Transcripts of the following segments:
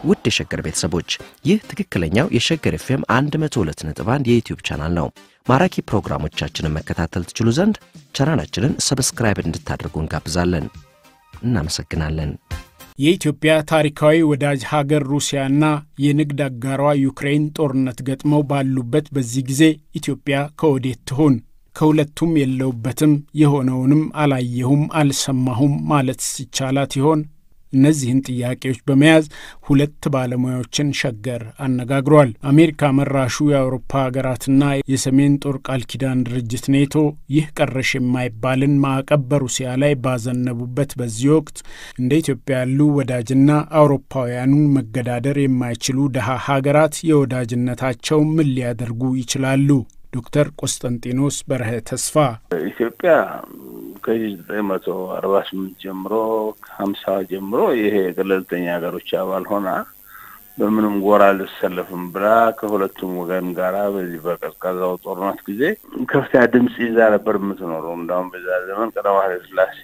ውድ የሸገር ቤተሰቦች ይህ ትክክለኛው የሸገር ኤፍኤም 102.1 የዩትዩብ ቻናል ነው። ማራኪ ፕሮግራሞቻችንን መከታተል ትችሉ ዘንድ ቻናላችንን ሰብስክራይብ እንድታደርጉ እንጋብዛለን። እናመሰግናለን። የኢትዮጵያ ታሪካዊ ወዳጅ ሀገር ሩሲያና የንግድ አጋሯ ዩክሬን ጦርነት ገጥመው ባሉበት በዚህ ጊዜ ኢትዮጵያ ከወዴት ትሆን? ከሁለቱም የለውበትም፣ የሆነውንም አላየሁም አልሰማሁም ማለት ይቻላት ይሆን? እነዚህን ጥያቄዎች በመያዝ ሁለት ባለሙያዎችን ሸገር አነጋግሯል። አሜሪካ መራሹ የአውሮፓ ሀገራትና የሰሜን ጦር ቃል ኪዳን ድርጅት ኔቶ ይህ ቀረሽ የማይባልን ማዕቀብ በሩሲያ ላይ ባዘነቡበት በዚህ ወቅት እንደ ኢትዮጵያ ያሉ ወዳጅና አውሮፓውያኑን መገዳደር የማይችሉ ድሃ ሀገራት የወዳጅነታቸው ምን ሊያደርጉ ይችላሉ? ዶክተር ቆስጠንጢኖስ በርሀ ተስፋ ኢትዮጵያ ከሺህ ዘጠኝ መቶ አርባ ስምንት ጀምሮ ከሀምሳ ጀምሮ ይሄ ገለልተኛ ሀገሮች አባል ሆና በምንም ጎራ አልሰለፍም ብላ ከሁለቱም ወገን ጋራ በዚህ በቀዝቃዛው ጦርነት ጊዜ ከፍተኛ ድምፅ ይዛ ነበር የምትኖረው። እንዳሁም በዛ ዘመን ቀዳማዊ ኃይለ ሥላሴ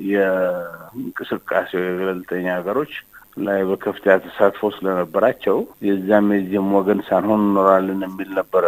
የእንቅስቃሴው የገለልተኛ ሀገሮች ላይ በከፍተኛ ተሳትፎ ስለነበራቸው የዛም የዚህም ወገን ሳንሆን እንኖራለን የሚል ነበረ።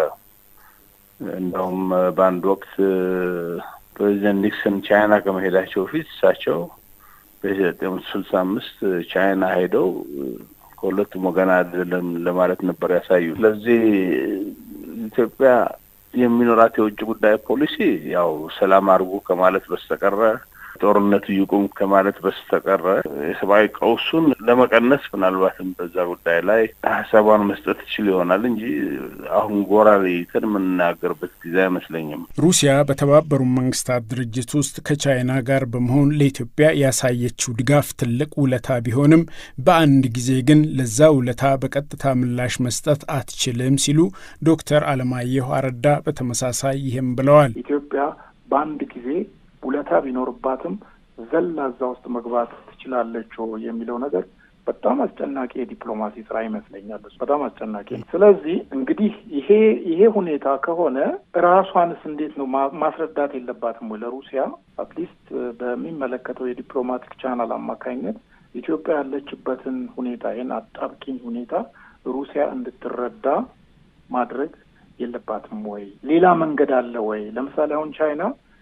እንደውም በአንድ ወቅት ፕሬዚደንት ኒክሰን ቻይና ከመሄዳቸው በፊት እሳቸው በሺህ ዘጠኝ መቶ ስልሳ አምስት ቻይና ሄደው ከሁለቱም ወገን አይደለም ለማለት ነበር ያሳዩ። ስለዚህ ኢትዮጵያ የሚኖራት የውጭ ጉዳይ ፖሊሲ ያው ሰላም አድርጉ ከማለት በስተቀረ ጦርነቱ ይቁም ከማለት በስተቀረ የሰብአዊ ቀውሱን ለመቀነስ ምናልባትም በዛ ጉዳይ ላይ ሀሳቧን መስጠት ትችል ይሆናል እንጂ አሁን ጎራ ለይተን የምንናገርበት ጊዜ አይመስለኝም። ሩሲያ በተባበሩት መንግስታት ድርጅት ውስጥ ከቻይና ጋር በመሆን ለኢትዮጵያ ያሳየችው ድጋፍ ትልቅ ውለታ ቢሆንም በአንድ ጊዜ ግን ለዛ ውለታ በቀጥታ ምላሽ መስጠት አትችልም ሲሉ ዶክተር አለማየሁ አረዳ በተመሳሳይ ይህም ብለዋል። ኢትዮጵያ በአንድ ጊዜ ውለታ ቢኖርባትም ዘላ እዛ ውስጥ መግባት ትችላለች የሚለው ነገር በጣም አስጨናቂ የዲፕሎማሲ ስራ ይመስለኛል። በጣም አስጨናቂ ነው። ስለዚህ እንግዲህ ይሄ ይሄ ሁኔታ ከሆነ ራሷንስ እንዴት ነው ማስረዳት የለባትም ወይ? ለሩሲያ አትሊስት በሚመለከተው የዲፕሎማቲክ ቻናል አማካኝነት ኢትዮጵያ ያለችበትን ሁኔታ ይህን አጣብቂኝ ሁኔታ ሩሲያ እንድትረዳ ማድረግ የለባትም ወይ? ሌላ መንገድ አለ ወይ? ለምሳሌ አሁን ቻይና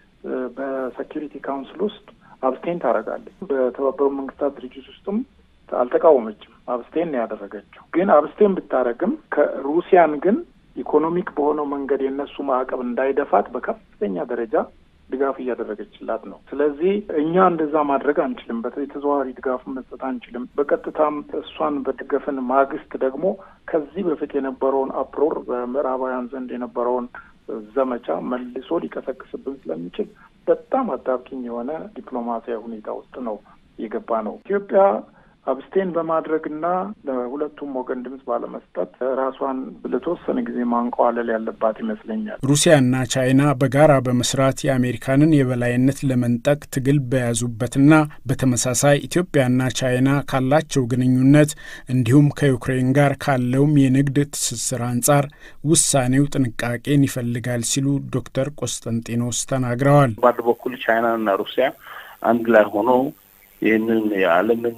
በሴኪሪቲ ካውንስል ውስጥ አብስቴን ታደርጋለች። በተባበሩት መንግስታት ድርጅት ውስጥም አልተቃወመችም። አብስቴን ነው ያደረገችው። ግን አብስቴን ብታደርግም ከሩሲያን ግን ኢኮኖሚክ በሆነው መንገድ የእነሱ ማዕቀብ እንዳይደፋት በከፍተኛ ደረጃ ድጋፍ እያደረገችላት ነው። ስለዚህ እኛ እንደዛ ማድረግ አንችልም። የተዘዋዋሪ ድጋፍ መስጠት አንችልም። በቀጥታም እሷን በደገፍን ማግስት ደግሞ ከዚህ በፊት የነበረውን አፕሮር በምዕራባውያን ዘንድ የነበረውን ዘመቻ መልሶ ሊቀሰቅስብን ስለሚችል በጣም አጣብቂኝ የሆነ ዲፕሎማሲያዊ ሁኔታ ውስጥ ነው የገባ ነው። ኢትዮጵያ አብስቴን በማድረግና ለሁለቱም ወገን ድምጽ ባለመስጠት ራሷን ለተወሰነ ጊዜ ማንቀዋለል ያለባት ይመስለኛል። ሩሲያና ቻይና በጋራ በመስራት የአሜሪካንን የበላይነት ለመንጠቅ ትግል በያዙበትና በተመሳሳይ ኢትዮጵያና ቻይና ካላቸው ግንኙነት እንዲሁም ከዩክሬን ጋር ካለውም የንግድ ትስስር አንጻር ውሳኔው ጥንቃቄን ይፈልጋል ሲሉ ዶክተር ቆስጠንጢኖስ ተናግረዋል። በአንድ በኩል ቻይናና ሩሲያ አንድ ላይ ሆነው ይህንን የዓለምን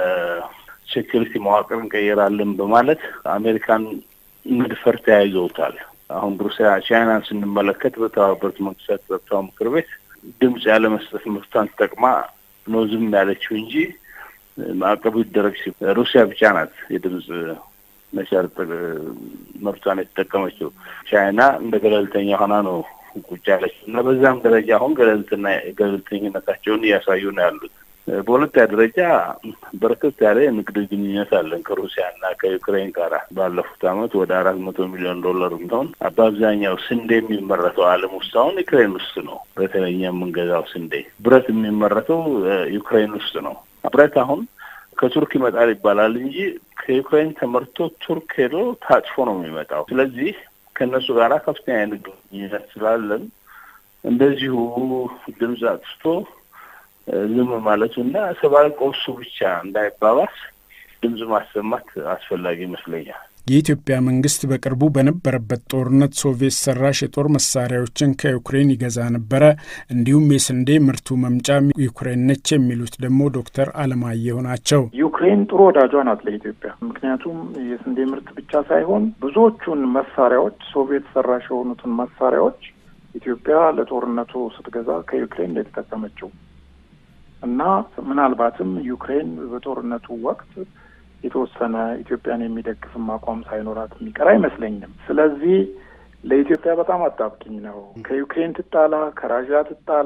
የሴኪሪቲ መዋቅር እንቀይራለን በማለት አሜሪካን መድፈር ተያይዘውታል። አሁን ሩሲያ ቻይናን ስንመለከት በተባበሩት መንግስታት ጸጥታው ምክር ቤት ድምፅ ያለ መስጠት መብቷን ተጠቅማ ነው ዝም ያለችው እንጂ ማዕቀቡ ይደረግ ሲ ሩሲያ ብቻ ናት የድምፅ መሻር መብቷን የተጠቀመችው። ቻይና እንደ ገለልተኛ ሆና ነው ቁጭ ያለችው እና በዛም ደረጃ አሁን ገለልትና ገለልተኝነታቸውን እያሳዩ ነው ያሉት። በሁለተኛ ደረጃ በርከት ያለ የንግድ ግንኙነት አለን ከሩሲያ እና ከዩክሬን ጋር። ባለፉት ዓመት ወደ አራት መቶ ሚሊዮን ዶላር እንደሆን በአብዛኛው ስንዴ የሚመረተው ዓለም ውስጥ አሁን ዩክሬን ውስጥ ነው። በተለይ የምንገዛው ስንዴ፣ ብረት የሚመረተው ዩክሬን ውስጥ ነው። ብረት አሁን ከቱርክ ይመጣል ይባላል እንጂ ከዩክሬን ተመርቶ ቱርክ ሄዶ ታጭፎ ነው የሚመጣው። ስለዚህ ከእነሱ ጋር ከፍተኛ የንግድ ግንኙነት ስላለን እንደዚሁ ድምፅ አጥፍቶ ዝም ማለቱ እና ሰብአዊ ቀውሱ ብቻ እንዳይባባስ ድምፅ ማሰማት አስፈላጊ ይመስለኛል። የኢትዮጵያ መንግስት በቅርቡ በነበረበት ጦርነት ሶቪየት ሰራሽ የጦር መሳሪያዎችን ከዩክሬን ይገዛ ነበረ፣ እንዲሁም የስንዴ ምርቱ መምጫ ዩክሬን ነች የሚሉት ደግሞ ዶክተር አለማየሁ ናቸው። ዩክሬን ጥሩ ወዳጇ ናት ለኢትዮጵያ። ምክንያቱም የስንዴ ምርት ብቻ ሳይሆን ብዙዎቹን መሳሪያዎች ሶቪየት ሰራሽ የሆኑትን መሳሪያዎች ኢትዮጵያ ለጦርነቱ ስትገዛ ከዩክሬን የተጠቀመችው እና ምናልባትም ዩክሬን በጦርነቱ ወቅት የተወሰነ ኢትዮጵያን የሚደግፍም አቋም ሳይኖራት የሚቀር አይመስለኝም። ስለዚህ ለኢትዮጵያ በጣም አጣብቂኝ ነው። ከዩክሬን ትጣላ፣ ከራዥያ ትጣላ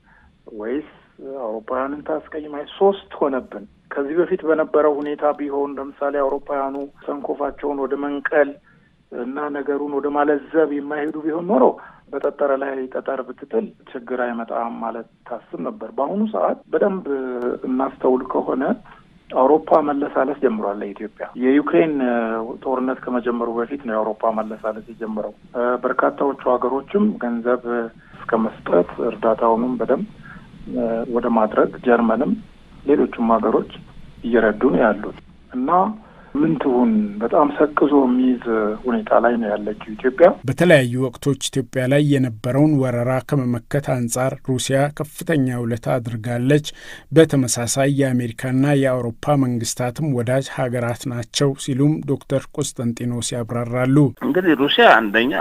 ወይስ አውሮፓውያንን ታስቀይማይ? ሶስት ሆነብን። ከዚህ በፊት በነበረው ሁኔታ ቢሆን ለምሳሌ አውሮፓውያኑ ሰንኮፋቸውን ወደ መንቀል እና ነገሩን ወደ ማለዘብ የማይሄዱ ቢሆን ኖሮ በጠጠረ ላይ ጠጠር ብትጥል ችግር አይመጣም ማለት ታስብ ነበር። በአሁኑ ሰዓት በደንብ እናስተውል ከሆነ አውሮፓ መለሳለስ ጀምሯል። ለኢትዮጵያ የዩክሬን ጦርነት ከመጀመሩ በፊት ነው የአውሮፓ መለሳለስ የጀመረው። በርካታዎቹ ሀገሮችም ገንዘብ እስከ መስጠት እርዳታውንም በደንብ ወደ ማድረግ ጀርመንም፣ ሌሎቹም ሀገሮች እየረዱ ነው ያሉት እና ምን ትሁን በጣም ሰቅዞ የሚይዝ ሁኔታ ላይ ነው ያለችው ኢትዮጵያ። በተለያዩ ወቅቶች ኢትዮጵያ ላይ የነበረውን ወረራ ከመመከት አንጻር ሩሲያ ከፍተኛ ውለታ አድርጋለች። በተመሳሳይ የአሜሪካና የአውሮፓ መንግስታትም ወዳጅ ሀገራት ናቸው ሲሉም ዶክተር ቆስጠንጢኖስ ያብራራሉ። እንግዲህ ሩሲያ አንደኛ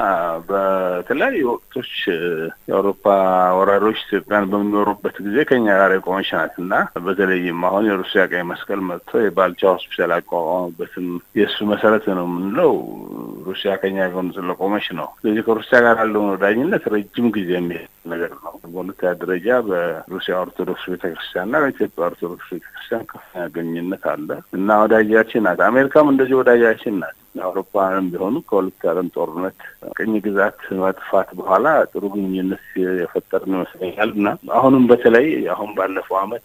በተለያዩ ወቅቶች የአውሮፓ ወራሪዎች ኢትዮጵያን በሚኖሩበት ጊዜ ከኛ ጋር የቆመች ናት እና በተለይም አሁን የሩሲያ ቀይ መስቀል መጥቶ የባልቻ ሆስፒታል አቋቋሙበትም የእሱ መሰረት ነው የምንለው ሩሲያ ከኛ ጎን ስለቆመች ነው። ስለዚህ ከሩሲያ ጋር ያለውን ወዳጅነት ረጅም ጊዜ የሚሄድ ነገር ነው። በሁለተኛ ደረጃ በሩሲያ ኦርቶዶክስ ቤተክርስቲያንና በኢትዮጵያ ኦርቶዶክስ ቤተክርስቲያን ከፍተኛ ግንኙነት አለ እና ወዳጃችን ናት። አሜሪካም እንደዚህ ወዳጃችን ናት። አውሮፓውያንም ቢሆኑ ከሁለት ዓለም ጦርነት ቅኝ ግዛት መጥፋት በኋላ ጥሩ ግንኙነት የፈጠርን ይመስለኛል እና አሁንም በተለይ አሁን ባለፈው ዓመት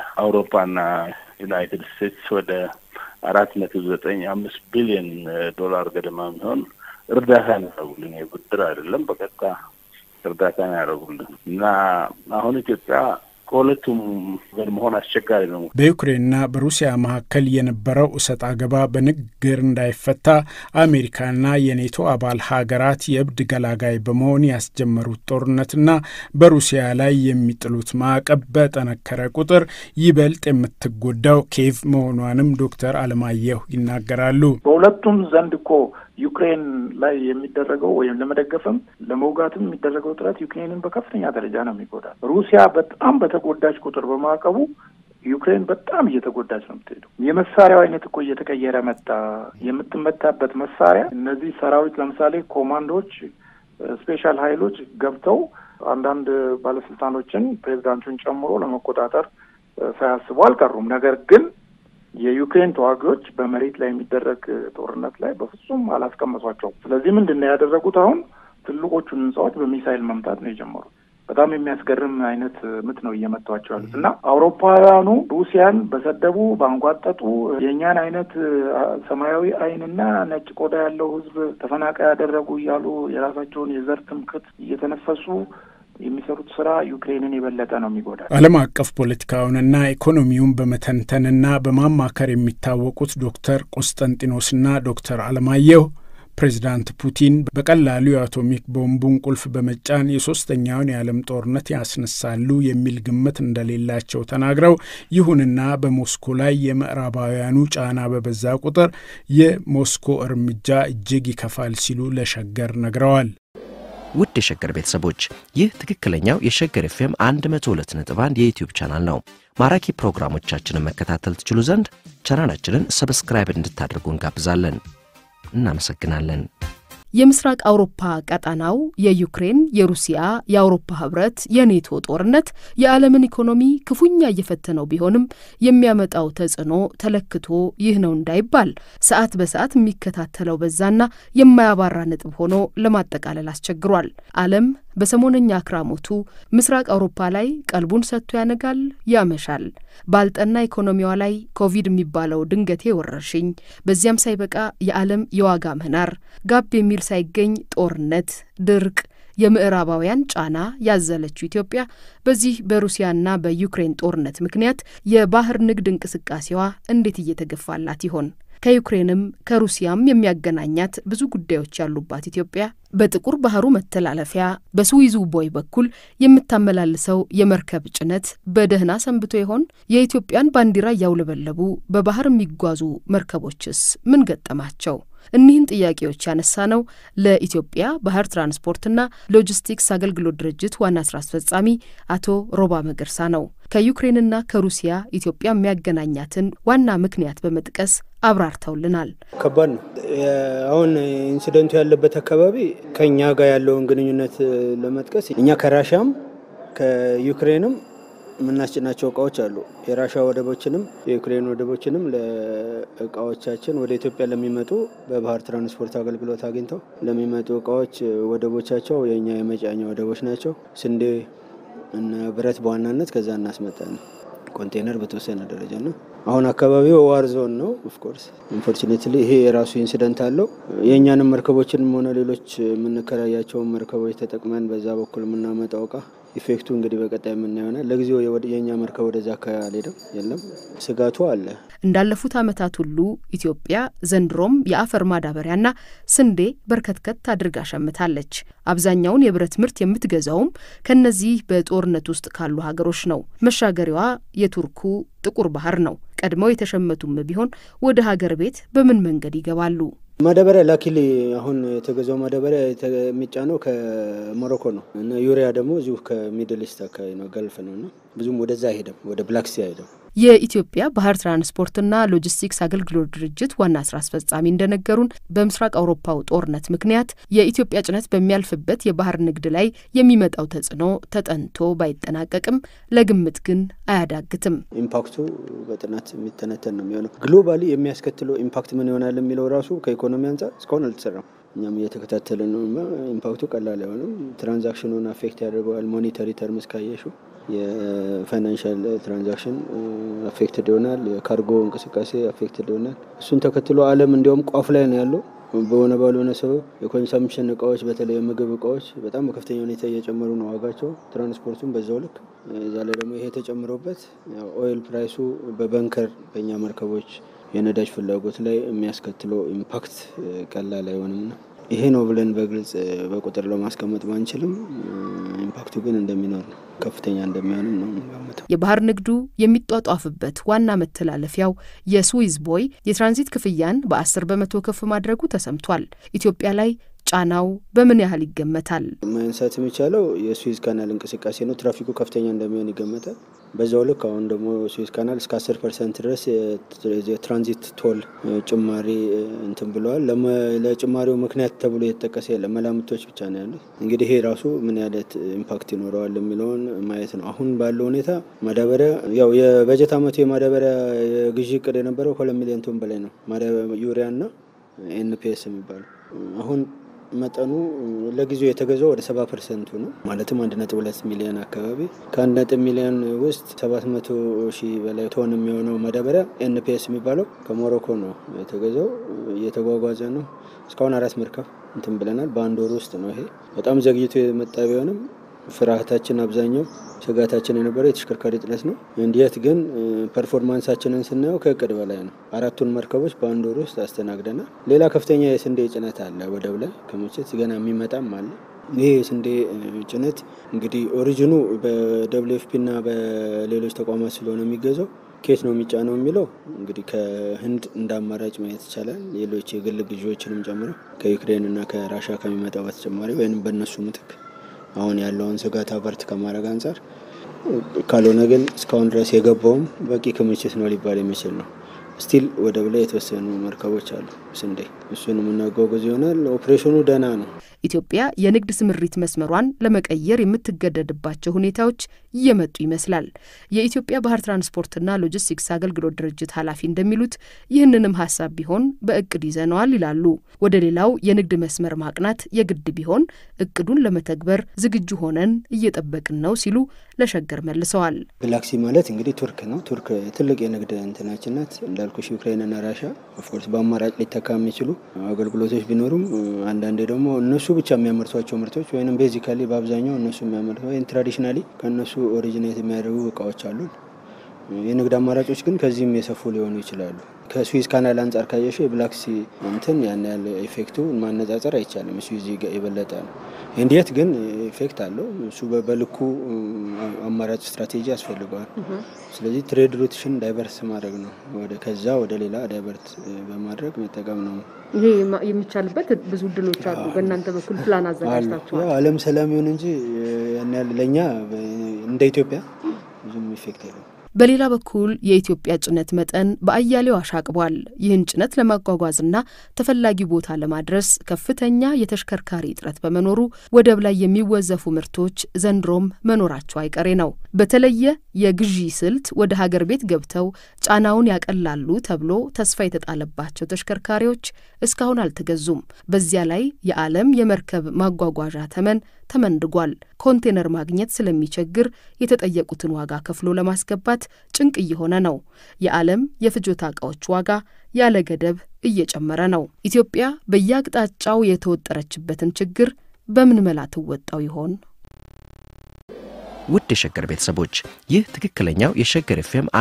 አውሮፓና ዩናይትድ ስቴትስ ወደ አራት ነጥብ ዘጠኝ አምስት ቢሊዮን ዶላር ገደማ የሚሆን እርዳታ ነው ያደረጉልን። የብድር አይደለም፣ በቀጥታ እርዳታ ነው ያደረጉልን እና አሁን ኢትዮጵያ ከሁለቱም ወገን መሆን አስቸጋሪ ነው። በዩክሬንና በሩሲያ መካከል የነበረው እሰጥ አገባ በንግግር እንዳይፈታ አሜሪካና የኔቶ አባል ሀገራት የእብድ ገላጋይ በመሆን ያስጀመሩት ጦርነትና በሩሲያ ላይ የሚጥሉት ማዕቀብ በጠነከረ ቁጥር ይበልጥ የምትጎዳው ኬቭ መሆኗንም ዶክተር አለማየሁ ይናገራሉ። በሁለቱም ዘንድ እኮ ዩክሬን ላይ የሚደረገው ወይም ለመደገፍም ለመውጋትም የሚደረገው ጥረት ዩክሬንን በከፍተኛ ደረጃ ነው የሚጎዳል። ሩሲያ በጣም በተጎዳች ቁጥር በማዕቀቡ ዩክሬን በጣም እየተጎዳች ነው የምትሄደው። የመሳሪያው አይነት እኮ እየተቀየረ መጣ። የምትመታበት መሳሪያ እነዚህ ሰራዊት ለምሳሌ ኮማንዶዎች፣ ስፔሻል ኃይሎች ገብተው አንዳንድ ባለስልጣኖችን ፕሬዚዳንቱን ጨምሮ ለመቆጣጠር ሳያስቡ አልቀሩም። ነገር ግን የዩክሬን ተዋጊዎች በመሬት ላይ የሚደረግ ጦርነት ላይ በፍጹም አላስቀመሷቸውም። ስለዚህ ምንድን ነው ያደረጉት? አሁን ትልቆቹን ህንጻዎች በሚሳይል መምታት ነው የጀመሩት። በጣም የሚያስገርም አይነት ምት ነው እየመቷቸው ያሉት እና አውሮፓውያኑ ሩሲያን በሰደቡ ባንጓጠጡ የእኛን አይነት ሰማያዊ አይንና ነጭ ቆዳ ያለው ህዝብ ተፈናቃይ ያደረጉ እያሉ የራሳቸውን የዘር ትምክት እየተነፈሱ የሚሰሩት ስራ ዩክሬንን የበለጠ ነው የሚጎዳል። ዓለም አቀፍ ፖለቲካውንና ኢኮኖሚውን በመተንተንና በማማከር የሚታወቁት ዶክተር ቆስጠንጢኖስና ዶክተር አለማየሁ ፕሬዚዳንት ፑቲን በቀላሉ የአቶሚክ ቦምቡን ቁልፍ በመጫን የሶስተኛውን የዓለም ጦርነት ያስነሳሉ የሚል ግምት እንደሌላቸው ተናግረው ይሁንና በሞስኮ ላይ የምዕራባውያኑ ጫና በበዛ ቁጥር የሞስኮ እርምጃ እጅግ ይከፋል ሲሉ ለሸገር ነግረዋል። ውድ የሸገር ቤተሰቦች ይህ ትክክለኛው የሸገር ኤፍኤም 102.1 የዩትዩብ ቻናል ነው። ማራኪ ፕሮግራሞቻችንን መከታተል ትችሉ ዘንድ ቻናላችንን ሰብስክራይብ እንድታደርጉ እንጋብዛለን። እናመሰግናለን። የምስራቅ አውሮፓ ቀጠናው የዩክሬን፣ የሩሲያ፣ የአውሮፓ ህብረት፣ የኔቶ ጦርነት የዓለምን ኢኮኖሚ ክፉኛ እየፈተነው ቢሆንም የሚያመጣው ተጽዕኖ ተለክቶ ይህ ነው እንዳይባል ሰዓት በሰዓት የሚከታተለው በዛና የማያባራ ነጥብ ሆኖ ለማጠቃለል አስቸግሯል። ዓለም በሰሞነኛ አክራሞቱ ምስራቅ አውሮፓ ላይ ቀልቡን ሰጥቶ ያነጋል፣ ያመሻል። ባልጠና ኢኮኖሚዋ ላይ ኮቪድ የሚባለው ድንገቴ ወረርሽኝ፣ በዚያም ሳይበቃ የዓለም የዋጋ ምህናር፣ ጋብ የሚል ሳይገኝ ጦርነት፣ ድርቅ፣ የምዕራባውያን ጫና ያዘለችው ኢትዮጵያ በዚህ በሩሲያና በዩክሬን ጦርነት ምክንያት የባህር ንግድ እንቅስቃሴዋ እንዴት እየተገፋላት ይሆን? ከዩክሬንም ከሩሲያም የሚያገናኛት ብዙ ጉዳዮች ያሉባት ኢትዮጵያ በጥቁር ባህሩ መተላለፊያ በስዊዙ ቦይ በኩል የምታመላልሰው የመርከብ ጭነት በደህና ሰንብቶ ይሆን? የኢትዮጵያን ባንዲራ እያውለበለቡ በባህር የሚጓዙ መርከቦችስ ምን ገጠማቸው? እኒህን ጥያቄዎች ያነሳ ነው ለኢትዮጵያ ባህር ትራንስፖርትና ሎጂስቲክስ አገልግሎት ድርጅት ዋና ስራ አስፈጻሚ አቶ ሮባ መገርሳ ነው። ከዩክሬንና ከሩሲያ ኢትዮጵያ የሚያገናኛትን ዋና ምክንያት በመጥቀስ አብራርተውልናል። ከባድ ነው። አሁን ኢንሲደንቱ ያለበት አካባቢ ከእኛ ጋር ያለውን ግንኙነት ለመጥቀስ እኛ ከራሻም ከዩክሬንም የምናስጭናቸው እቃዎች አሉ። የራሻ ወደቦችንም የዩክሬን ወደቦችንም ለእቃዎቻችን ወደ ኢትዮጵያ ለሚመጡ በባህር ትራንስፖርት አገልግሎት አግኝተው ለሚመጡ እቃዎች ወደቦቻቸው የእኛ የመጫኛ ወደቦች ናቸው። ስንዴ እና ብረት በዋናነት ከዛ እናስመጣለን። ኮንቴነር በተወሰነ ደረጃ ነው። አሁን አካባቢው ዋር ዞን ነው። ኦፍኮርስ ኢንፎርቹኔትሊ ይሄ የራሱ ኢንሲደንት አለው። የእኛንም መርከቦችንም ሆነ ሌሎች የምንከራያቸውን መርከቦች ተጠቅመን በዛ በኩል የምናመጣው እቃ ኢፌክቱ እንግዲህ በቀጣይ የምናየው ይሆናል። ለጊዜው የእኛ መርከብ ወደዛ አካባቢ አልሄደም፣ የለም ስጋቱ አለ። እንዳለፉት ዓመታት ሁሉ ኢትዮጵያ ዘንድሮም የአፈር ማዳበሪያና ስንዴ በርከትከት አድርጋ ሸምታለች። አብዛኛውን የብረት ምርት የምትገዛውም ከነዚህ በጦርነት ውስጥ ካሉ ሀገሮች ነው። መሻገሪያዋ የቱርኩ ጥቁር ባህር ነው። ቀድመው የተሸመቱም ቢሆን ወደ ሀገር ቤት በምን መንገድ ይገባሉ? ማዳበሪያ ላኪሊ አሁን የተገዛው ማዳበሪያ የሚጫነው ከሞሮኮ ነው እና ዩሪያ ደግሞ እዚሁ ከሚድል ኢስት አካባቢ ነው፣ ገልፍ ነው እና ብዙም ወደዛ አይሄድም፣ ወደ ብላክሲ አይሄድም። የኢትዮጵያ ባህር ትራንስፖርትና ሎጂስቲክስ አገልግሎት ድርጅት ዋና ስራ አስፈጻሚ እንደነገሩን በምስራቅ አውሮፓው ጦርነት ምክንያት የኢትዮጵያ ጭነት በሚያልፍበት የባህር ንግድ ላይ የሚመጣው ተጽዕኖ ተጠንቶ ባይጠናቀቅም ለግምት ግን አያዳግትም። ኢምፓክቱ በጥናት የሚተነተን ነው የሚሆነው። ግሎባሊ የሚያስከትለው ኢምፓክት ምን ይሆናል የሚለው ራሱ ከኢኮኖሚ አንጻር እስካሁን አልተሰራም። እኛም እየተከታተለ ነው። ኢምፓክቱ ቀላል አይሆንም። ትራንዛክሽኑን አፌክት ያደርገዋል። ሞኔታሪ ተርምስ ካየሹ የፋይናንሻል ትራንዛክሽን አፌክትድ ይሆናል። የካርጎ እንቅስቃሴ አፌክትድ ይሆናል። እሱን ተከትሎ ዓለም እንዲያውም ቋፍ ላይ ነው ያለው። በሆነ ባልሆነ ሰበብ የኮንሰምፕሽን እቃዎች በተለይ የምግብ እቃዎች በጣም በከፍተኛ ሁኔታ እየጨመሩ ነው ዋጋቸው፣ ትራንስፖርቱም በዛው ልክ። እዛ ላይ ደግሞ ይሄ ተጨምሮበት ኦይል ፕራይሱ በበንከር በእኛ መርከቦች የነዳጅ ፍላጎት ላይ የሚያስከትለው ኢምፓክት ቀላል አይሆንም ነው። ይሄ ነው ብለን በግልጽ በቁጥር ለማስቀመጥ ባንችልም ኢምፓክቱ ግን እንደሚኖር ነው፣ ከፍተኛ እንደሚሆንም ነው የምንገምተው። የባህር ንግዱ የሚጧጧፍበት ዋና መተላለፊያው የስዊዝ ቦይ የትራንዚት ክፍያን በአስር በመቶ ከፍ ማድረጉ ተሰምቷል። ኢትዮጵያ ላይ ጫናው በምን ያህል ይገመታል? ማንሳት የሚቻለው የስዊዝ ካናል እንቅስቃሴ ነው። ትራፊኩ ከፍተኛ እንደሚሆን ይገመታል። በዛው ልክ አሁን ደግሞ ስዊዝ ካናል እስከ አስር ፐርሰንት ድረስ የትራንዚት ቶል ጭማሪ እንትን ብለዋል። ለጭማሪው ምክንያት ተብሎ የተጠቀሰ የለም፣ መላምቶች ብቻ ነው ያሉት። እንግዲህ ይሄ ራሱ ምን ያለት ኢምፓክት ይኖረዋል የሚለውን ማየት ነው። አሁን ባለው ሁኔታ ማዳበሪያ ያው የበጀት አመቱ የማዳበሪያ የግዢ እቅድ የነበረው ከሁለት ሚሊዮን ቶን በላይ ነው ዩሪያና ኤንፒኤስ የሚባለው አሁን መጠኑ ለጊዜው የተገዛው ወደ ሰባ ፐርሰንቱ ነው። ማለትም አንድ ነጥብ ሁለት ሚሊዮን አካባቢ ከአንድ ነጥብ ሚሊዮን ውስጥ ሰባት መቶ ሺህ በላይ ቶን የሚሆነው ማዳበሪያ ኤንፒኤስ የሚባለው ከሞሮኮ ነው የተገዛው። እየተጓጓዘ ነው። እስካሁን አራት መርከብ እንትን ብለናል። በአንድ ወር ውስጥ ነው። ይሄ በጣም ዘግይቶ የመጣ ቢሆንም ፍርሃታችን አብዛኛው ስጋታችን የነበረው የተሽከርካሪ ጥለት ነው። እንዲት ግን ፐርፎርማንሳችንን ስናየው ከእቅድ በላይ ነው። አራቱን መርከቦች በአንድ ወር ውስጥ አስተናግደናል። ሌላ ከፍተኛ የስንዴ ጭነት አለ ወደብ ላይ ክምችት ገና የሚመጣም አለ። ይህ የስንዴ ጭነት እንግዲህ ኦሪጂኑ በደብሊው ኤፍ ፒ እና በሌሎች ተቋማት ስለሆነ የሚገዛው ኬት ነው የሚጫነው የሚለው እንግዲህ ከህንድ እንደ አማራጭ ማየት ይቻላል። ሌሎች የግል ግዢዎችንም ጨምሮ ከዩክሬን እና ከራሻ ከሚመጣው በተጨማሪ ወይም በእነሱ ምትክ አሁን ያለውን ስጋት አቨርት ከማድረግ አንጻር ካልሆነ ግን እስካሁን ድረስ የገባውም በቂ ክምችት ነው ሊባል የሚችል ነው። ስቲል ወደብ ላይ የተወሰኑ መርከቦች አሉ ስንዴ፣ እሱን የምናጓጉዝ ይሆናል። ኦፕሬሽኑ ደህና ነው። ኢትዮጵያ የንግድ ስምሪት መስመሯን ለመቀየር የምትገደድባቸው ሁኔታዎች እየመጡ ይመስላል። የኢትዮጵያ ባህር ትራንስፖርትና ሎጂስቲክስ አገልግሎት ድርጅት ኃላፊ እንደሚሉት ይህንንም ሀሳብ ቢሆን በእቅድ ይዘነዋል ይላሉ። ወደ ሌላው የንግድ መስመር ማቅናት የግድ ቢሆን እቅዱን ለመተግበር ዝግጁ ሆነን እየጠበቅን ነው ሲሉ ለሸገር መልሰዋል። ብላክሲ ማለት እንግዲህ ቱርክ ነው። ቱርክ ትልቅ የንግድ እንትናችን ናት። እንዳልኩሽ ዩክሬንና ራሻ ኦፍኮርስ በአማራጭ ሊተካ የሚችሉ አገልግሎቶች ቢኖሩም አንዳንዴ ደግሞ እነሱ ብቻ የሚያመርቷቸው ምርቶች ወይም ቤዚካሊ በአብዛኛው እነሱ የሚያመርቷ ወይም ትራዲሽናሊ ከእነሱ ኦሪጂኔት የሚያደርጉ እቃዎች አሉ። የንግድ አማራጮች ግን ከዚህም የሰፉ ሊሆኑ ይችላሉ። ከስዊዝ ካናል አንጻር ካየሽው የብላክ ሲ እንትን ያን ያለ ኢፌክቱ ማነጻጸር አይቻልም። ስዊዝ የበለጠ ነው። እንዴት ግን ኢፌክት አለው። እሱ በልኩ አማራጭ ስትራቴጂ ያስፈልገዋል። ስለዚህ ትሬድ ሩትሽን ዳይቨርስ ማድረግ ነው። ወደ ከዛ ወደ ሌላ ዳይቨርት በማድረግ መጠቀም ነው። ይሄ የሚቻልበት ብዙ እድሎች አሉ። በእናንተ በኩል ፕላን አዘጋጅታችኋል? ዓለም ሰላም ይሁን እንጂ ያን ያህል ለእኛ እንደ ኢትዮጵያ ብዙም ኢፌክት የለም። በሌላ በኩል የኢትዮጵያ ጭነት መጠን በአያሌው አሻቅቧል። ይህን ጭነት ለማጓጓዝና ተፈላጊ ቦታ ለማድረስ ከፍተኛ የተሽከርካሪ እጥረት በመኖሩ ወደብ ላይ የሚወዘፉ ምርቶች ዘንድሮም መኖራቸው አይቀሬ ነው። በተለየ የግዢ ስልት ወደ ሀገር ቤት ገብተው ጫናውን ያቀላሉ ተብሎ ተስፋ የተጣለባቸው ተሽከርካሪዎች እስካሁን አልተገዙም። በዚያ ላይ የዓለም የመርከብ ማጓጓዣ ተመን ተመንድጓል። ኮንቴነር ማግኘት ስለሚቸግር የተጠየቁትን ዋጋ ከፍሎ ለማስገባት ጭንቅ እየሆነ ነው። የዓለም የፍጆታ ዕቃዎች ዋጋ ያለ ገደብ እየጨመረ ነው። ኢትዮጵያ በየአቅጣጫው የተወጠረችበትን ችግር በምን መላ ትወጣው ይሆን? ውድ የሸገር ቤተሰቦች ይህ ትክክለኛው የሸገር ኤፍኤም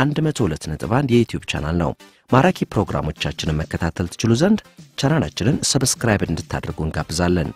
102.1 የዩትዩብ ቻናል ነው። ማራኪ ፕሮግራሞቻችንን መከታተል ትችሉ ዘንድ ቻናላችንን ሰብስክራይብ እንድታደርጉ እንጋብዛለን።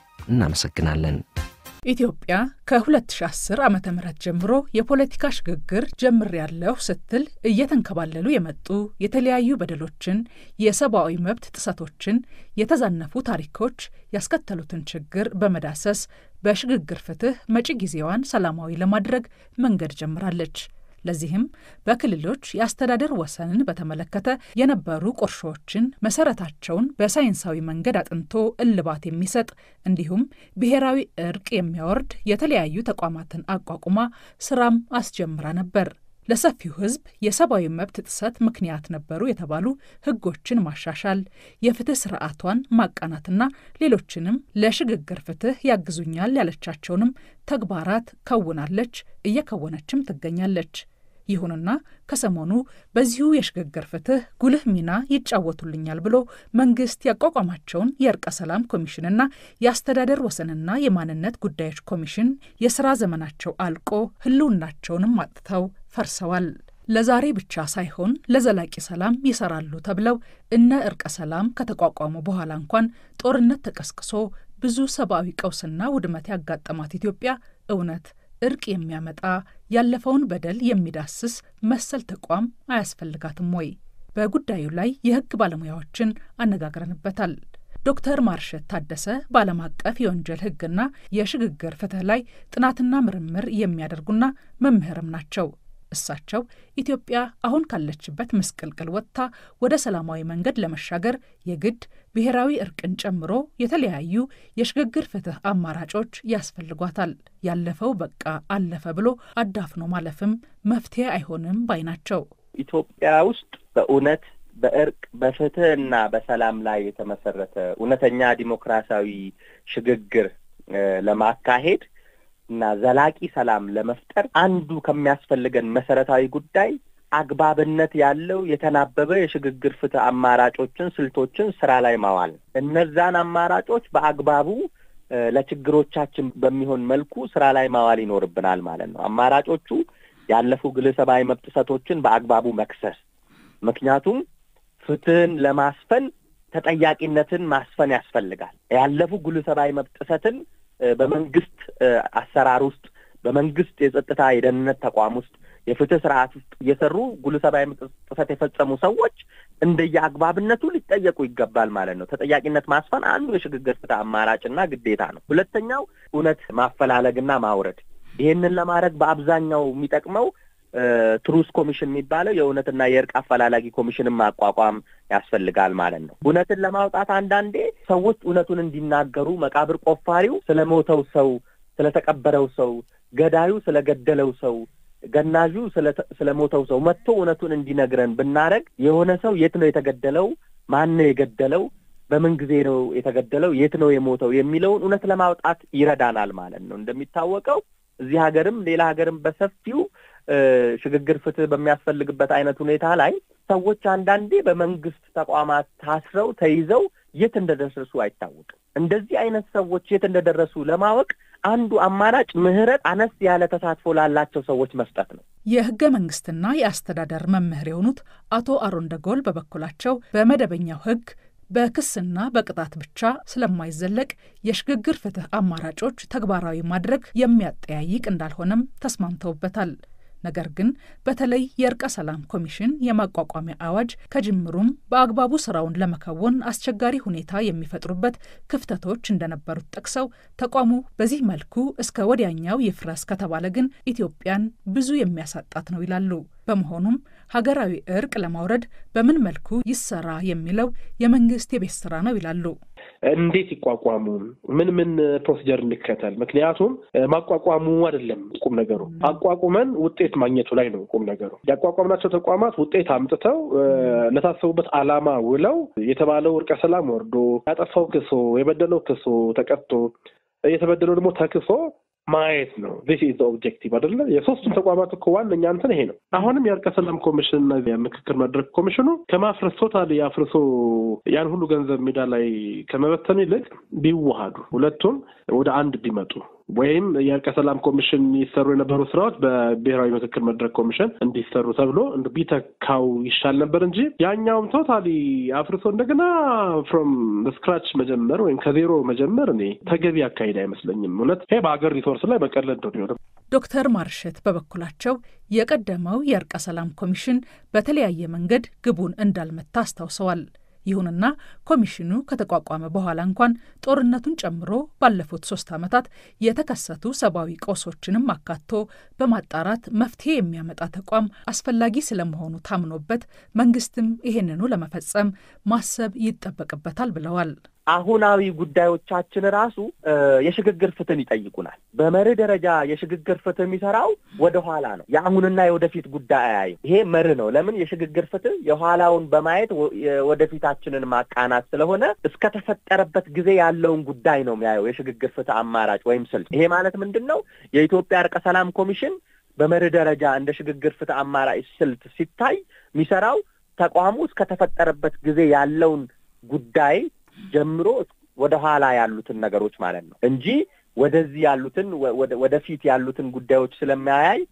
እናመሰግናለን። ኢትዮጵያ ከ2010 ዓ ም ጀምሮ የፖለቲካ ሽግግር ጀምሬያለሁ ስትል እየተንከባለሉ የመጡ የተለያዩ በደሎችን፣ የሰብአዊ መብት ጥሰቶችን፣ የተዛነፉ ታሪኮች ያስከተሉትን ችግር በመዳሰስ በሽግግር ፍትህ መጪ ጊዜዋን ሰላማዊ ለማድረግ መንገድ ጀምራለች። ለዚህም በክልሎች የአስተዳደር ወሰንን በተመለከተ የነበሩ ቁርሾችን መሰረታቸውን በሳይንሳዊ መንገድ አጥንቶ እልባት የሚሰጥ እንዲሁም ብሔራዊ እርቅ የሚያወርድ የተለያዩ ተቋማትን አቋቁማ ስራም አስጀምራ ነበር። ለሰፊው ሕዝብ የሰብአዊ መብት ጥሰት ምክንያት ነበሩ የተባሉ ሕጎችን ማሻሻል፣ የፍትህ ስርዓቷን ማቃናትና ሌሎችንም ለሽግግር ፍትህ ያግዙኛል ያለቻቸውንም ተግባራት ከውናለች፣ እየከወነችም ትገኛለች። ይሁንና ከሰሞኑ በዚሁ የሽግግር ፍትህ ጉልህ ሚና ይጫወቱልኛል ብሎ መንግስት ያቋቋማቸውን የእርቀ ሰላም ኮሚሽንና የአስተዳደር ወሰንና የማንነት ጉዳዮች ኮሚሽን የስራ ዘመናቸው አልቆ ህልውናቸውንም አጥተው ፈርሰዋል። ለዛሬ ብቻ ሳይሆን ለዘላቂ ሰላም ይሰራሉ ተብለው እነ እርቀ ሰላም ከተቋቋሙ በኋላ እንኳን ጦርነት ተቀስቅሶ ብዙ ሰብአዊ ቀውስና ውድመት ያጋጠማት ኢትዮጵያ እውነት እርቅ የሚያመጣ ያለፈውን በደል የሚዳስስ መሰል ተቋም አያስፈልጋትም ወይ? በጉዳዩ ላይ የህግ ባለሙያዎችን አነጋግረንበታል። ዶክተር ማርሸት ታደሰ በዓለም አቀፍ የወንጀል ህግና የሽግግር ፍትህ ላይ ጥናትና ምርምር የሚያደርጉና መምህርም ናቸው። እሳቸው ኢትዮጵያ አሁን ካለችበት ምስቅልቅል ወጥታ ወደ ሰላማዊ መንገድ ለመሻገር የግድ ብሔራዊ እርቅን ጨምሮ የተለያዩ የሽግግር ፍትህ አማራጮች ያስፈልጓታል። ያለፈው በቃ አለፈ ብሎ አዳፍኖ ማለፍም መፍትሄ አይሆንም ባይ ናቸው። ኢትዮጵያ ውስጥ በእውነት በእርቅ በፍትህ እና በሰላም ላይ የተመሰረተ እውነተኛ ዲሞክራሲያዊ ሽግግር ለማካሄድ እና ዘላቂ ሰላም ለመፍጠር አንዱ ከሚያስፈልገን መሰረታዊ ጉዳይ አግባብነት ያለው የተናበበ የሽግግር ፍትህ አማራጮችን፣ ስልቶችን ስራ ላይ ማዋል እነዛን አማራጮች በአግባቡ ለችግሮቻችን በሚሆን መልኩ ስራ ላይ ማዋል ይኖርብናል ማለት ነው። አማራጮቹ ያለፉ ግለሰባዊ መብት ጥሰቶችን በአግባቡ መክሰስ፣ ምክንያቱም ፍትህን ለማስፈን ተጠያቂነትን ማስፈን ያስፈልጋል። ያለፉ ግለሰባዊ መብት ጥሰትን በመንግስት አሰራር ውስጥ በመንግስት የጸጥታ የደህንነት ተቋም ውስጥ የፍትህ ስርዓት ውስጥ እየሰሩ ጉልህ ሰብአዊ ጥሰት የፈጸሙ ሰዎች እንደየ አግባብነቱ ሊጠየቁ ይገባል ማለት ነው። ተጠያቂነት ማስፈን አንዱ የሽግግር ፍትህ አማራጭና ግዴታ ነው። ሁለተኛው እውነት ማፈላለግና ማውረድ። ይህንን ለማድረግ በአብዛኛው የሚጠቅመው ትሩስ ኮሚሽን የሚባለው የእውነትና የእርቅ አፈላላጊ ኮሚሽንን ማቋቋም ያስፈልጋል ማለት ነው። እውነትን ለማውጣት አንዳንዴ ሰዎች እውነቱን እንዲናገሩ መቃብር ቆፋሪው ስለ ሞተው ሰው፣ ስለተቀበረው ሰው፣ ገዳዩ ስለገደለው ሰው፣ ገናዡ ስለ ሞተው ሰው መጥቶ እውነቱን እንዲነግረን ብናደረግ የሆነ ሰው የት ነው የተገደለው፣ ማን ነው የገደለው፣ በምን ጊዜ ነው የተገደለው፣ የት ነው የሞተው የሚለውን እውነት ለማውጣት ይረዳናል ማለት ነው። እንደሚታወቀው እዚህ ሀገርም ሌላ ሀገርም በሰፊው ሽግግር ፍትህ በሚያስፈልግበት አይነት ሁኔታ ላይ ሰዎች አንዳንዴ በመንግስት ተቋማት ታስረው ተይዘው የት እንደደረሱ አይታወቅም። እንደዚህ አይነት ሰዎች የት እንደደረሱ ለማወቅ አንዱ አማራጭ ምህረት አነስ ያለ ተሳትፎ ላላቸው ሰዎች መስጠት ነው። የህገ መንግስትና የአስተዳደር መምህር የሆኑት አቶ አሮን ደጎል በበኩላቸው በመደበኛው ህግ በክስና በቅጣት ብቻ ስለማይዘለቅ የሽግግር ፍትህ አማራጮች ተግባራዊ ማድረግ የሚያጠያይቅ እንዳልሆነም ተስማምተውበታል። ነገር ግን በተለይ የእርቀ ሰላም ኮሚሽን የማቋቋሚያ አዋጅ ከጅምሩም በአግባቡ ስራውን ለመከወን አስቸጋሪ ሁኔታ የሚፈጥሩበት ክፍተቶች እንደነበሩት ጠቅሰው ተቋሙ በዚህ መልኩ እስከ ወዲያኛው ይፍረስ ከተባለ ግን ኢትዮጵያን ብዙ የሚያሳጣት ነው ይላሉ። በመሆኑም ሀገራዊ እርቅ ለማውረድ በምን መልኩ ይሰራ የሚለው የመንግስት የቤት ስራ ነው ይላሉ። እንዴት ይቋቋሙ? ምን ምን ፕሮሲጀር እንከተል? ምክንያቱም ማቋቋሙ አይደለም ቁም ነገሩ፣ አቋቁመን ውጤት ማግኘቱ ላይ ነው ቁም ነገሩ። ያቋቋምናቸው ተቋማት ውጤት አምጥተው ለታሰቡበት ዓላማ ውለው የተባለው እርቀ ሰላም ወርዶ ያጠፋው ክሶ የበደለው ክሶ ተቀጥቶ የተበደለው ደግሞ ተክሶ ማየት ነው። ዚስ ኢዝ ኦብጀክቲቭ አይደለ? የሶስቱም ተቋማት እኮ ዋነኛ እንትን ይሄ ነው። አሁንም የእርቀ ሰላም ኮሚሽን እና የምክክር መድረክ ኮሚሽኑ ከማፍረስ ቶታሊ አፍርሶ ያን ሁሉ ገንዘብ ሜዳ ላይ ከመበተን ይልቅ ቢዋሃዱ ሁለቱም ወደ አንድ ቢመጡ ወይም የእርቀ ሰላም ኮሚሽን ይሰሩ የነበሩ ስራዎች በብሔራዊ ምክክር መድረክ ኮሚሽን እንዲሰሩ ተብሎ ቢተካው ይሻል ነበር እንጂ ያኛውም ቶታሊ አፍርሶ እንደገና ፍሮም ስክራች መጀመር ወይም ከዜሮ መጀመር እኔ ተገቢ አካሄድ አይመስለኝም። እውነት ይሄ በሀገር ሪሶርስ ላይ መቀለድ ነው የሚሆነው። ዶክተር ማርሸት በበኩላቸው የቀደመው የእርቀ ሰላም ኮሚሽን በተለያየ መንገድ ግቡን እንዳልመታ አስታውሰዋል። ይሁንና ኮሚሽኑ ከተቋቋመ በኋላ እንኳን ጦርነቱን ጨምሮ ባለፉት ሶስት ዓመታት የተከሰቱ ሰብአዊ ቀውሶችንም አካቶ በማጣራት መፍትሄ የሚያመጣ ተቋም አስፈላጊ ስለመሆኑ ታምኖበት መንግስትም ይሄንኑ ለመፈጸም ማሰብ ይጠበቅበታል ብለዋል። አሁናዊ ጉዳዮቻችን ራሱ የሽግግር ፍትህን ይጠይቁናል። በመርህ ደረጃ የሽግግር ፍትህ የሚሰራው ወደ ኋላ ነው። የአሁንና የወደፊት ጉዳይ አያይም። ይሄ መርህ ነው። ለምን የሽግግር ፍትህ የኋላውን በማየት ወደፊታችንን ማቃናት ስለሆነ እስከተፈጠረበት ጊዜ ያለውን ጉዳይ ነው የሚያየው የሽግግር ፍትህ አማራጭ ወይም ስልት። ይሄ ማለት ምንድን ነው? የኢትዮጵያ እርቀ ሰላም ኮሚሽን በመርህ ደረጃ እንደ ሽግግር ፍትህ አማራጭ ስልት ሲታይ የሚሰራው ተቋሙ እስከተፈጠረበት ጊዜ ያለውን ጉዳይ ጀምሮ ወደ ኋላ ያሉትን ነገሮች ማለት ነው እንጂ ወደዚህ ያሉትን ወደፊት ያሉትን ጉዳዮች ስለማያይ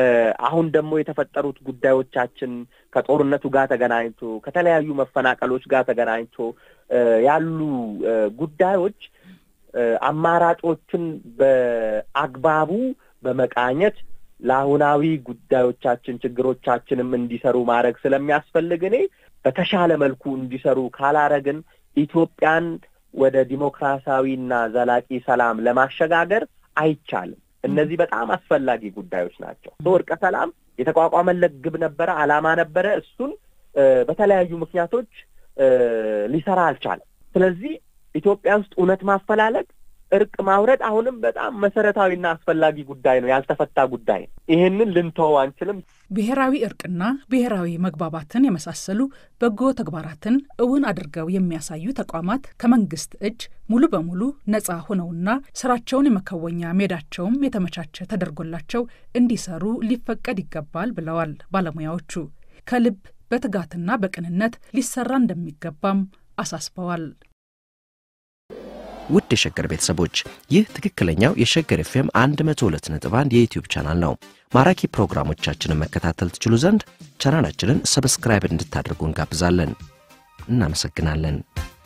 አሁን ደግሞ የተፈጠሩት ጉዳዮቻችን ከጦርነቱ ጋር ተገናኝቶ ከተለያዩ መፈናቀሎች ጋር ተገናኝቶ ያሉ ጉዳዮች አማራጮችን በአግባቡ በመቃኘት ለአሁናዊ ጉዳዮቻችን ችግሮቻችንም እንዲሰሩ ማድረግ ስለሚያስፈልግ እኔ በተሻለ መልኩ እንዲሰሩ ካላረግን ኢትዮጵያን ወደ ዲሞክራሲያዊና ዘላቂ ሰላም ለማሸጋገር አይቻልም። እነዚህ በጣም አስፈላጊ ጉዳዮች ናቸው። እርቀ ሰላም የተቋቋመለት ግብ ነበረ፣ ዓላማ ነበረ። እሱን በተለያዩ ምክንያቶች ሊሰራ አልቻለም። ስለዚህ ኢትዮጵያ ውስጥ እውነት ማፈላለግ እርቅ ማውረድ አሁንም በጣም መሰረታዊና አስፈላጊ ጉዳይ ነው፣ ያልተፈታ ጉዳይ ነው። ይህንን ልንተወው አንችልም። ብሔራዊ እርቅና ብሔራዊ መግባባትን የመሳሰሉ በጎ ተግባራትን እውን አድርገው የሚያሳዩ ተቋማት ከመንግስት እጅ ሙሉ በሙሉ ነፃ ሆነውና ስራቸውን የመከወኛ ሜዳቸውም የተመቻቸ ተደርጎላቸው እንዲሰሩ ሊፈቀድ ይገባል ብለዋል ባለሙያዎቹ። ከልብ በትጋትና በቅንነት ሊሰራ እንደሚገባም አሳስበዋል። ውድ የሸገር ቤተሰቦች ይህ ትክክለኛው የሸገር ኤፍኤም 102.1 የዩትዩብ ቻናል ነው። ማራኪ ፕሮግራሞቻችንን መከታተል ትችሉ ዘንድ ቻናላችንን ሰብስክራይብ እንድታደርጉ እንጋብዛለን። እናመሰግናለን።